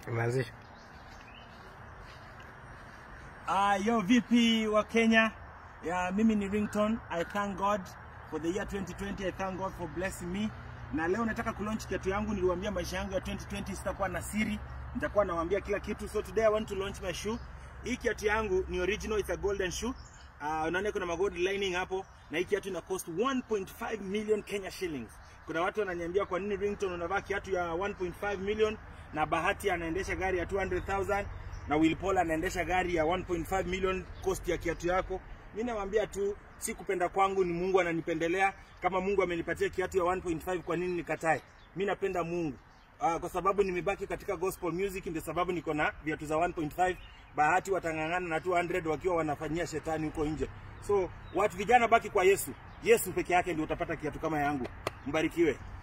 Imeanzisha. Uh, yo vipi wa Kenya? Yeah, mimi ni Ringtone. I thank God for the year 2020. I thank God for blessing me. Na leo nataka kulaunch kiatu yangu. Niliwaambia maisha yangu ya 2020 sitakuwa na siri. Nitakuwa nawaambia kila kitu. So today I want to launch my shoe. Hii kiatu yangu ni original, it's a golden shoe. Uh, unaona kuna magold lining hapo na hii kiatu ina cost 1.5 million Kenya shillings. Kuna watu wananiambia kwa nini Ringtone unavaa kiatu ya 1.5 million na Bahati anaendesha gari ya 200,000 na Will Paul anaendesha gari ya 1.5 million cost ya kiatu yako. Mimi nawaambia tu si kupenda kwangu, ni Mungu ananipendelea. Kama Mungu amenipatia kiatu ya 1.5 kwa nini nikatae? Mimi napenda Mungu. Uh, kwa sababu nimebaki katika gospel music ndio sababu niko na viatu za 1.5. Bahati watang'ang'ana na 200 wakiwa wanafanyia shetani huko nje. So watu vijana baki kwa Yesu. Yesu peke yake ndio utapata kiatu kama yangu. Mbarikiwe.